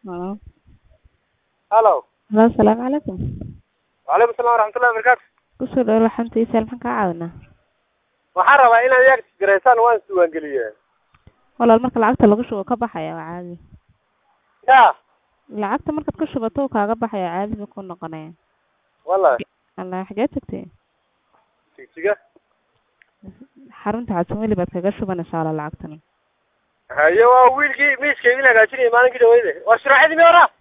Halo. halo Halo, asalaamu calaykum. wacalaykum salam waraxmatullahi wabarakaatu Kusoo dhawo laxantiisa maxaan kaa caawinaa? waxaan rabaa inaad iyaga garaysaan waan isdiiwaangeliye Walaal marka lacagta lagu shubo ka baxaya waa caadi. ya Lacagta markaad ku shubato uu kaaga baxaya caadi buu ku noqonaya. wallahi Allah xagee tagtay? tigtiga Xarunta Cabsimeli baad kaga shubanaysaa walaal lacagtan. haye waa wiilkii miiska idin hagaajinayay maalinkii dhaweyde waa shuraacadii mi hora